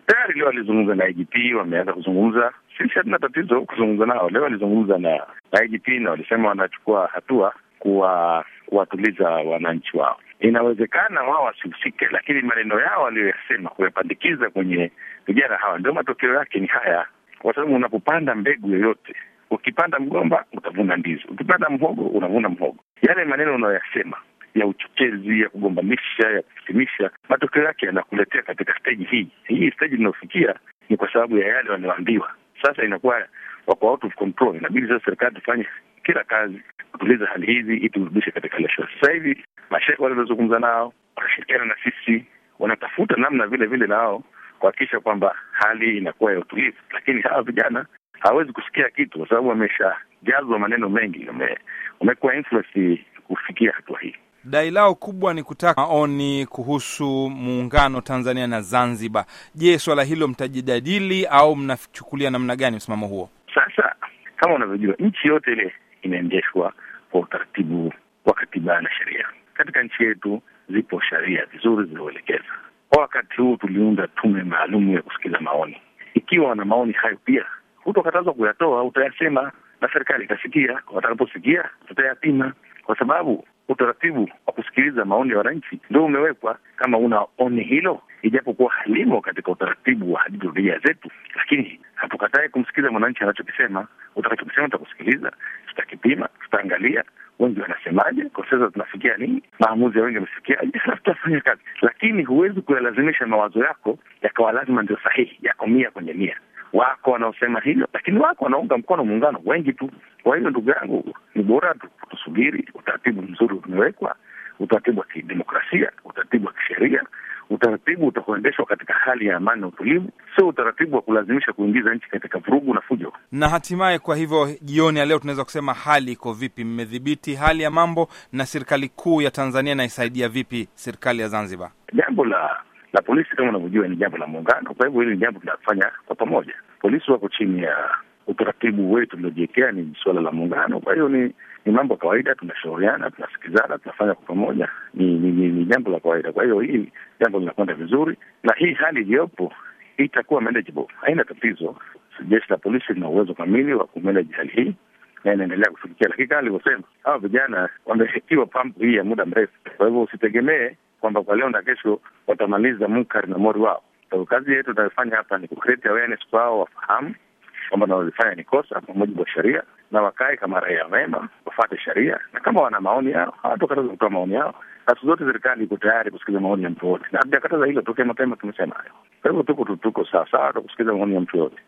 Tayari leo alizungumza na IGP, wameanza kuzungumza. Sisi hatuna tatizo kuzungumza nao. Leo alizungumza na, na IGP na walisema wanachukua hatua kuwa kuwatuliza wananchi wao. Inawezekana wao wasihusike, lakini maneno yao waliyoyasema kuyapandikiza kwenye vijana hawa, ndio matokeo yake ni haya, kwa sababu unapopanda mbegu yoyote, ukipanda mgomba utavuna ndizi, ukipanda mhogo unavuna mhogo. Yale maneno unayoyasema ya uchochezi, ya kugombanisha, ya kusimisha, matokeo yake yanakuletea katika steji hii hii. Steji inayofikia ni kwa sababu ya yale wanayoambiwa. Sasa inakuwa wako out of control. Inabidi sasa serikali tufanye kila kazi kutuliza hali hizi ili turudishe katika ile shwari. Sasa hivi mashehe wale waliozungumza nao wanashirikiana na sisi, wanatafuta namna vile vile nao kuhakikisha kwamba hali inakuwa ya utulivu, lakini hawa vijana hawawezi kusikia kitu kwa sababu wameshajazwa maneno mengi, wamekuwa influence kufikia hatua hii. Dai lao kubwa ni kutaka maoni kuhusu muungano Tanzania na Zanzibar. Je, swala hilo mtajidadili au mnachukulia namna gani msimamo huo? Sasa kama unavyojua, nchi yote ile inaendeshwa kwa utaratibu wa katiba na sheria. Katika nchi yetu zipo sheria vizuri zilizoelekeza. Kwa wakati huu tuliunda tume maalum ya kusikiza maoni. Ikiwa wana maoni hayo, pia hutokatazwa kuyatoa, utayasema na serikali itasikia. Watakaposikia tutayapima, kwa sababu utaratibu wa kusikiliza maoni ya wananchi ndio umewekwa. Kama una oni hilo, ijapokuwa halimo katika utaratibu wa hadiduria zetu, lakini hatukatai kumsikiliza mwananchi anachokisema. Utakachokisema tutakusikiliza, tutakipima, tutaangalia wengi wanasemaje, kwa sasa tunafikia nini, maamuzi ya wengi wamefikiaje, halafu tutafanya kazi. Lakini huwezi kuyalazimisha mawazo yako yakawa lazima ndio sahihi, yako mia kwenye mia. Wako wanaosema hivyo, lakini wako wanaunga mkono muungano wengi tu. Kwa hiyo ndugu yangu, ni bora tu tusubiri. Utaratibu mzuri umewekwa, utaratibu wa kidemokrasia, utaratibu wa kisheria, utaratibu utakuendeshwa katika hali ya amani na utulivu, sio utaratibu wa kulazimisha kuingiza nchi katika vurugu na fujo. Na hatimaye, kwa hivyo, jioni ya leo tunaweza kusema hali iko vipi? Mmedhibiti hali ya mambo, na serikali kuu ya Tanzania inaisaidia vipi serikali ya Zanzibar? Jambo la la polisi kama unavyojua ni jambo la muungano, kwa hivyo hili ni jambo tunafanya kwa pamoja. Polisi wako chini ya utaratibu wetu tuliojiwekea, ni suala la muungano. Kwa hiyo ni ni mambo ya kawaida, tunashauriana, tunasikizana, tunafanya kwa pamoja, ni ni, ni, ni jambo la kawaida. Kwa hiyo hii jambo linakwenda vizuri, na hii hali iliyopo itakuwa manageable, haina tatizo. Jeshi la polisi lina uwezo kamili wa kumanage hali hii na inaendelea kushughulikia, lakini kama alivyosema, hawa vijana wamehetiwa pampu hii ya muda mrefu. Kwa hivyo usitegemee kwamba kwa leo na kesho watamaliza munkari na mori wao. So, kazi yetu tunayofanya hapa ni kucreate awareness kwao, wafahamu kwamba wanalofanya ni kosa kwa mujibu wa sheria, na wakae kama raia wema, wafate sheria, na kama wana maoni yao hawatakataza kutoa maoni yao. Na siku zote serikali iko tayari kusikiliza maoni ya mtu yote, na hatujakataza hilo tokea mapema, tumesema hayo. Kwa hivyo tuko tuko sawa sawa, tukusikiliza maoni ya mtu yote.